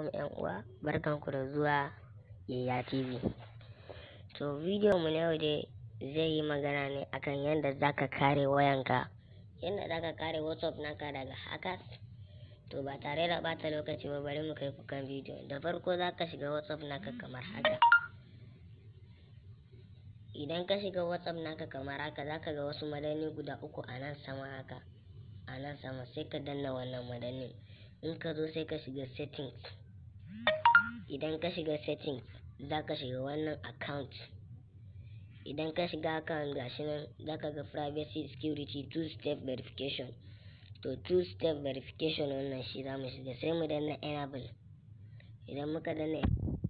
alaikum yan uwa barkanku da zuwa yaya tv to bidiyon mu na yau dai zai yi magana ne akan yadda zaka kare wayanka yadda zaka kare whatsapp naka daga hackers to ba tare da bata lokaci ba bari mu kai ku kan bidiyo da farko zaka shiga whatsapp naka kamar haka idan ka shiga whatsapp naka kamar haka zaka ga wasu madani guda uku a nan sama haka a nan sama sai ka danna wannan madanin in ka zo sai ka shiga settings idan ka shiga settings za ka shiga wannan account idan ka shiga account gashi nan za ka ga privacy security two step verification to two step verification wannan shi za mu shiga sai mu danna enable idan muka danna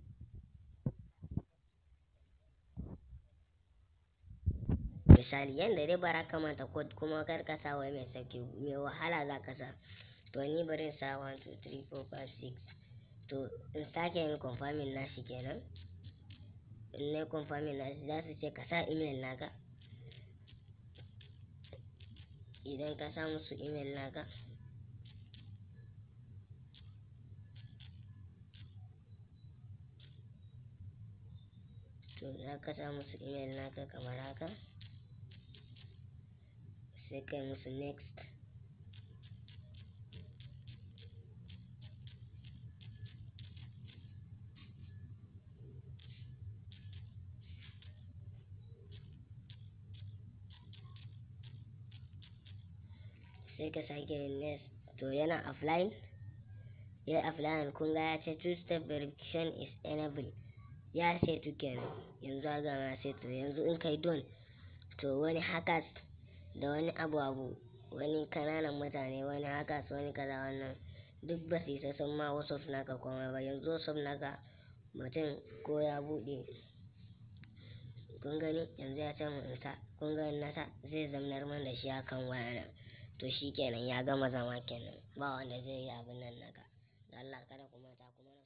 misali yadda dai bara ka manta code kuma kar ka sa wai mai sauki mai wahala za ka sa to ni bari in sa 1 2 3 4 5 6 to in sake yin confirming nashi kenan in na confirming nashi za su ce ka sa email naka idan ka sa musu email naka to za ka sa musu email naka kamar haka sai kai musu next sai ka sake yin next to yana offline ya offline kun ga ya ce two step verification is enabled ya setu kenan yanzu a gama setu yanzu in kai don to wani hackers da wani abu abu wani kananan mutane wani hackers wani kaza wannan duk ba su isa sun ma wasu naka komai ba yanzu wasu naka mutum ko ya buɗe kun gani yanzu ya ce mu isa kun gani nasa zai zamnar man da shi akan wayana to shi kenan ya gama zama kenan ba wanda zai yi abin nan naka da Allah kada kuma ta kuma